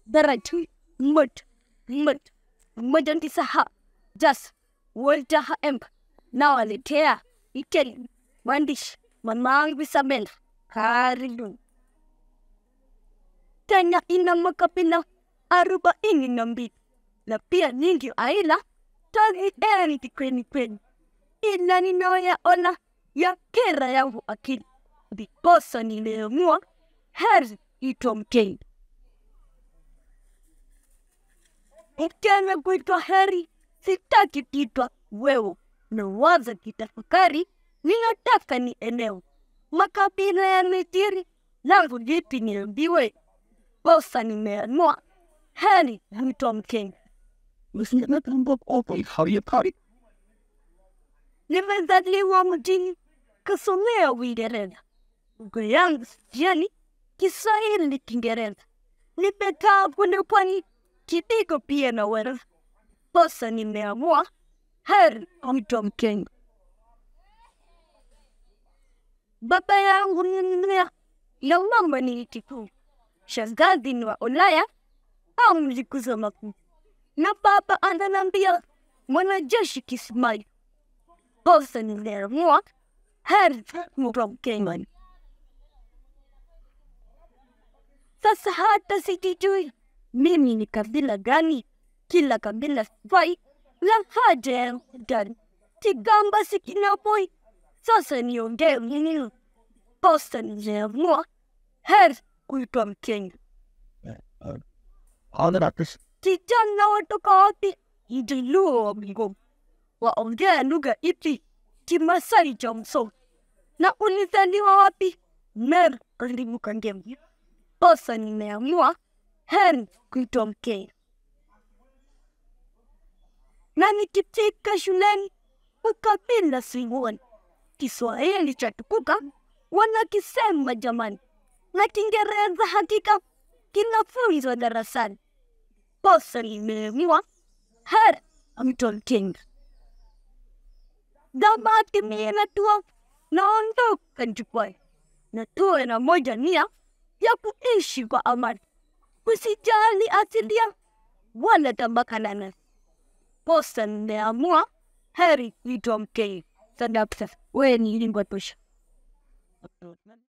daraja mmoja mmoja mmoja tisa jas wolta emp nawaletea ikeli mwandishi mamangu Isabela, karibu. Kenya ina makabila arobaini na mbili na pia nyingi aila tazienzi kweli kweli, ila ninayoyaona ya kera yangu akili, ndiposa niliamua heri itwa Mkenya. Mkenya kuitwa heri, sitaki kuitwa wewe, nawaza kitafakari ninataka ni eneo makabila ya Nigeria langu lipi niambiwe? Bosa nimeamua heri mtwa Mkenya. Nimezaliwa mjini kasomea Uingereza, lugha yangu sijani Kiswahili Kiingereza, nimekaa kule pwani kidogo pia na wera. Bosa nimeamua heri mtwa Mkenya. Baba yangu nilia na mama ni kikuu, shangazi ni wa Ulaya au mlikuza makuu, na baba ananiambia mwanajeshi Kismail. Bosa niliamua heri mtwa Mkenya. Sasa hata sijijui mimi ni kabila gani, kila kabila sifai na haja ya ndani Kigamba sikinapoi sasa niongee nini? Posta niliamua heri kuitwa Mkenya. Kijana watoka wapi? Mjaluo wa Bungoma. Waongea lugha ipi? Kimasai cha Msoma. Na ulizaliwa wapi? Meru, karibu Kangemi. Posta nimeamua heri kuitwa Mkenya. Na nikifika shuleni ukabila siuoni. Kiswahili cha tukuka wanakisema jamani, na Kiingereza hakika kinafunzwa darasani. Posa limeamua heri mtwa Mkenya. Dhamati mie natua naondoka jukwani, na tuwe na moja nia ya kuishi kwa amani, usijali asilia wala tabaka la nasi. Posa nimeamua heri kuitwa Mkenya. Sadaka, wewe ni lingwa tosha.